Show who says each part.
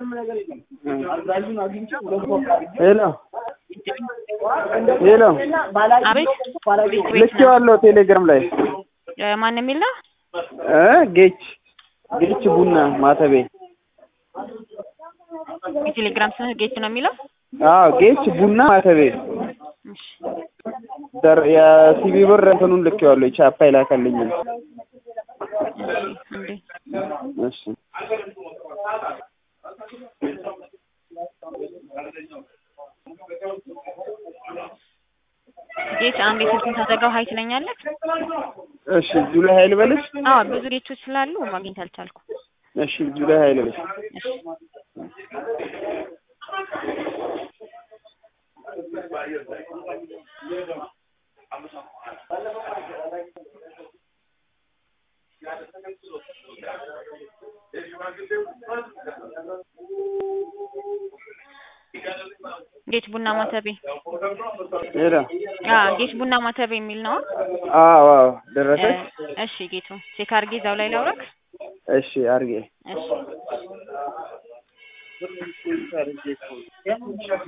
Speaker 1: ሄሎ ሄሎ
Speaker 2: አቤት
Speaker 1: ልኬዋለሁ ቴሌግራም ላይ
Speaker 2: እ ማን የሚል ነው?
Speaker 1: እ ጌች ጌች ቡና ማተቤ
Speaker 2: የቴሌግራም ስምህ ጌች ነው የሚለው?
Speaker 1: አዎ ጌች ቡና ማተቤ
Speaker 2: እሺ
Speaker 1: ደር የሲቢ ብር እንትኑን ልኬዋለሁ ቻፓ ይላከልኝም
Speaker 2: እንዴ
Speaker 1: እሺ
Speaker 2: ጌች አንድ የስልክን ታዘጋው ሀይ ትለኛለህ?
Speaker 1: እሺ እዚሁ ላይ ሀይል በልሽ
Speaker 2: አዎ ብዙ ጌቾች ስላሉ ማግኘት አልቻልኩም።
Speaker 1: እሺ እዚሁ ላይ ሀይል በልሽ
Speaker 2: እሺ ጌች ቡና ማተቤ
Speaker 1: ሄሎ
Speaker 2: አ ጌች ቡና ማተቤ የሚል ነው።
Speaker 1: አዎ አዎ
Speaker 2: እ
Speaker 1: ደረሰች
Speaker 2: እሺ ጌቱ ቼክ አድርጌ እዛው ላይ ላውራክ።
Speaker 1: እሺ አድርጌ
Speaker 2: እሺ